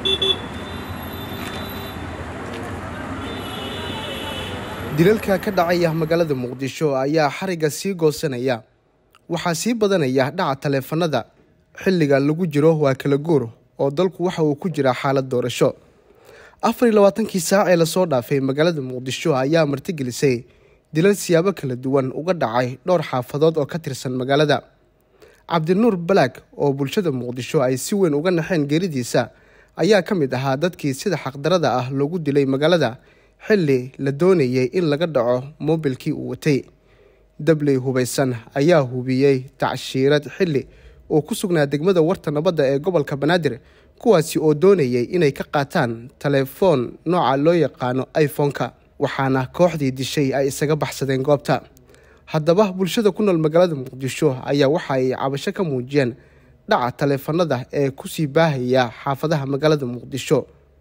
dilalka ka dhacaya magaalada muqdisho ayaa xariga sii goosanaya waxaa sii badanaya dhaca taleefanada xilliga lagu jiro waa kala guur oo dalku waxa uu ku jiraa xaalad doorasho afar iyo labaatankii saac ee lasoo dhaafay magaalada muqdisho ayaa martigelisay dilal siyaabo kala duwan uga dhacay dhowr xaafadood oo ka tirsan magaalada cabdinuur balaag oo bulshada muqdisho ay si weyn uga naxeen geeridiisa ayaa ka mid ahaa dadkii sida xaqdarada ah loogu dilay magaalada xilli la doonayay in laga dhaco moobilkii uu watay dabley hubaysan ayaa hubiyey tacshiirad xilli uu ku sugnaa degmada warta nabadda ee gobolka banaadir kuwaasi oo doonayay inay ka qaataan taleefoon nooca loo yaqaano iphone-ka waxaana kooxdii dishay ay isaga baxsadeen goobta haddaba bulshada ku nool magaalada muqdisho ayaa waxa ay cabasho ka muujiyeen dhaca taleefanada ee kusii baahaya xaafadaha magaalada muqdisho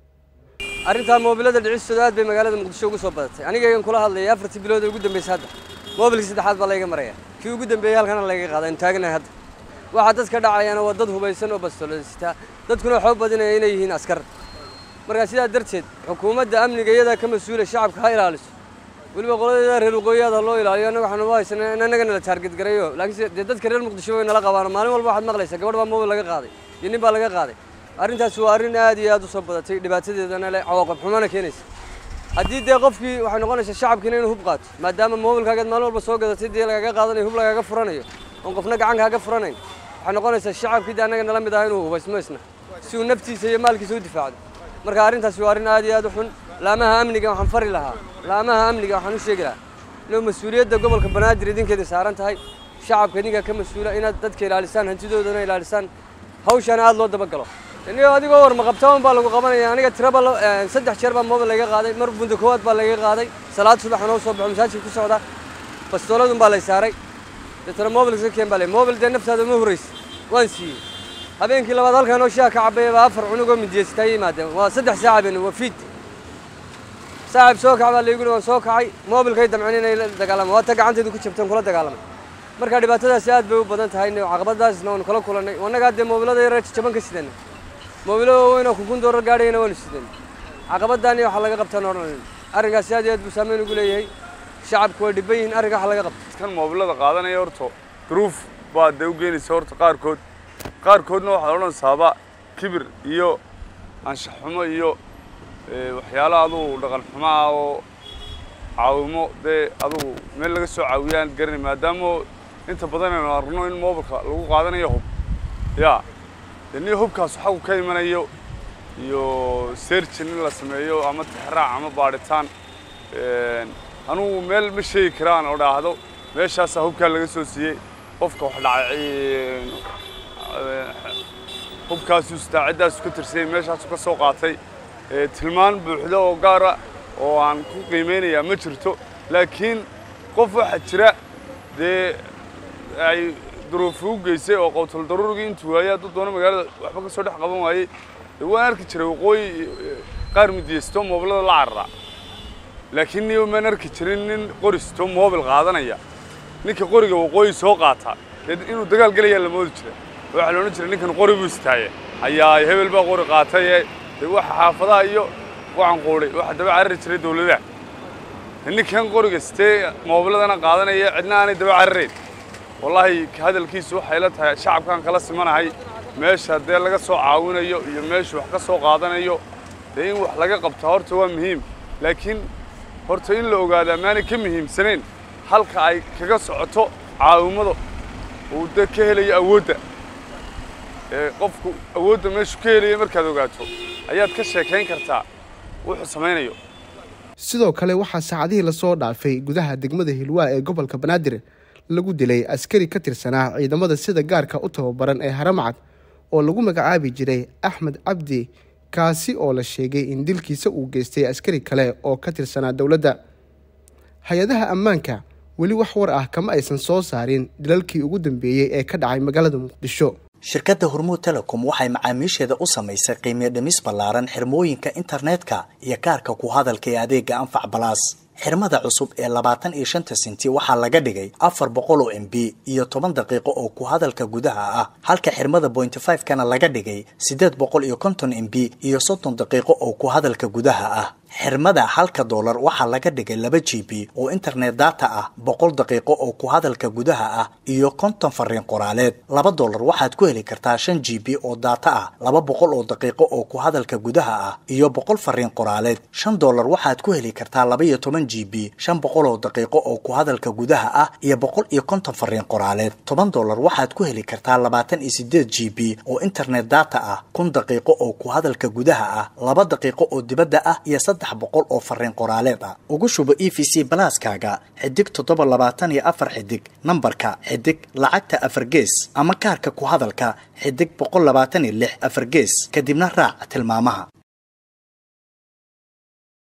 arrintaa moobilada dhicistooda aad bay magaalada muqdisho ugu soo badatay anigagan kula hadlayay afartii bilood ee ugu dambeysay hadda moobilkii saddexaad baa layga maraya kii ugu dambeeyey halkana layga qaada aynu taaganahay hadda waxaa dadka dhacayana waa dad hubaysan oo bastoolasitaa dadkuna xoog badinaya inay yihiin askar markaa sidaa darteed xukuumadda amniga iyadaa ka mas-uula shacabka ha ilaaliso weliba qoladeeda reer waqooyiyaad ha loo ilaaliyo annaga waxaanu u haysanaa in annagana la taarged gareeyo laakiinse dee dadka reer muqdisho way nala qabaano maalin walba waxaad maqlaysaa gabadh baa moobil laga qaaday iyo nin baa laga qaaday arrintaas waa arrin aad iyo aad u soo badatay dhibaatadeedana leh cawaaqib xumana keenaysa haddii dee qofkii waxay noqonaysaa shacabkiina inuu hub qaato maadaama moobilkaagaad maalin walba soo gadatay dee lagaga qaadanayo hub lagaga furanayo oon qofna gacan kaaga furanayn waxay noqonaysaa shacabkii dee annaga nala mid ah inuu hubaysmo isna si uu naftiisa iyo maalkiisa u difaacdo marka arrintaasi waa arrin aad iyo aad u xun laamaha amniga waxaan fari lahaa laamaha amniga waxaan u sheegi lahaa inuu mas-uuliyadda gobolka banaadir idinkeeda saaran tahay shacabka idinkaa ka mas-uula inaad dadka ilaalisaan hantidoodana ilaalisaan hawshana aad loo dabagalo inigo adigoo warma qabtaan baa lagu qabanaya aniga tiraba saddex jeer baa moobil laga qaaday mar bunda koowaad baa laga qaaday salaad subax anoo soo baxo masaajid ku socda bastooladun baa lay saaray deetana moobil iska keen baa lay moobil dee naftaada ma horraysa waan siiyey habeenkii labaad halkaan oo shaha ka cabaya baa afar cunugoo midiyeysataa yimaadeen waa saddex saaca been waa fiid saaxib soo kac baa laygu waan soo kacay moobilkay damceen inay la dagaalama waa ta gacantaydu ku jabteen kula dagaalamay marka dhibaatadaasi aad bay u badan tahay caqabadaasna waanu kala kulannay annagaa dee moobilada yar jaban ka sidana moobilo waaweyn oo kunkun doorar gaadhayana waanu sidan caqabadaani waxaa laga qabtaan odhan arrinkaasi aad iyo aad buu saameyn ugu leeyahay shacabku way dhiban yihiin arrinka waxa laga qabta kan moobilada qaadanaya horta duruuf baa dee u geenaysa horta qaarkood qaarkoodna waxaad odhanaysaaba kibir iyo anshax xumo iyo waxyaalo adugu dhaqan xumo ah oo caawimo dee adugu meel laga soo caawiyaan garanay maadaama inta badan aynu arno in moobilka lagu qaadanayo hub yaa dee nin hubkaas xagu ka imanayo iyo searchin in la sameeyo ama tixraac ama baadhitaan anugu meel ma sheegi karaan oo dhaahdo meeshaasaa hubkaa laga soo siiyey qofka wax dhacay hubkaasuu istaaciddaasu ka tirsayay meeshaasu ka soo qaatay tilmaan buuxda oo gaara oo aan ku qiimaynayaa ma jirto laakiin qof waxaa jira dee ay duruufi u geysay oo qowtal daruurigii intuu waayey hadduu doono magaalada waxba ka soo dhex qaban waayey dee waan arki jiray waqooyi qaar midiyeysto moobilada la cararaa laakiin niyo maan arki jirin nin qoristo moobil qaadanaya ninka qoriga waqooyi soo qaata dee inuu dagaal gelayaa la moodi jira waxaa la odhan jiray ninkan qori buu istaaye ayaa hebel baa qori qaataye dee waxa xaafadaha iyo waxaan quudhay waxa daba carari jiray dawladaha ninkan qoriga sitee moobiladana qaadanaya cidna aanay daba cararayn wallaahi hadalkiisu waxay la tahay shacabkaan kala simanahay meesha dee laga soo caawinayo iyo meeshu wax ka soo qaadanayo dee in wax laga qabta horta waa muhiim laakiin horta in la ogaadaa maanay ka muhiimsanayn halka ay kaga socoto caawimada uu dee ka helayo awoodda qofku awoodda meeshu ka helaya markaad ogaato ayaad ka sheekayn kartaa wuxuu samaynayo sidoo kale waxaa saacadihii lasoo dhaafay gudaha degmada hilwaa ee gobolka banaadir lagu dilay askari ka tirsanaa ciidamada sida gaarka u tababaran ee haramcad oo lagu magacaabi jiray axmed cabdi kaasi oo la sheegay in dilkiisa uu geystay askari kale oo ka tirsanaa dowladda hay-adaha ammaanka weli wax war ah kama aysan soo saarin dilalkii ugu dambeeyey ee ka dhacay magaalada muqdisho shirkadda hormuud telecom waxay macaamiisheeda u samaysay qiimiyo dhimis ballaaran xirmooyinka internetka iyo kaarka ku hadalka ee adeega anfac balaas xirmada cusub ee labaatan iyo shanta senti waxaa laga dhigay afar boqol oo m b iyo toban daqiiqo oo ku hadalka gudaha ah halka xirmada bointy five kana laga dhigay siddeed boqol iyo konton m b iyo soddon daqiiqo oo ku hadalka gudaha ah xirmada halka doolar waxaa laga dhigay laba g b oo internet data ah boqol daqiiqo oo ku hadalka gudaha ah iyo konton fariin qoraaleed laba doolar waxaad ku heli kartaa shan g b oo data ah laba boqol oo daqiiqo oo ku hadalka gudaha ah iyo boqol fariin qoraaleed shan doolar waxaad ku heli kartaa laba iyo toban g b shan boqol oo daqiiqo oo ku hadalka gudaha ah iyo boqol iyo konton fariin qoraaleed toban doolar waxaad ku heli kartaa labaatan iyo sideed g b oo internet data ah kun daqiiqo oo ku hadalka gudaha ah laba daqiiqo oo dibadda ah iyo saddex boqol oo fariin qoraaleed ah ugu shubo e v c balaaskaaga xidig toddoba labaatan iyo afar xidig nambarka xidig lacagta afar gees ama kaarka ku hadalka xidig boqol labaatan iyo lix afar gees kadibna raac tilmaamaha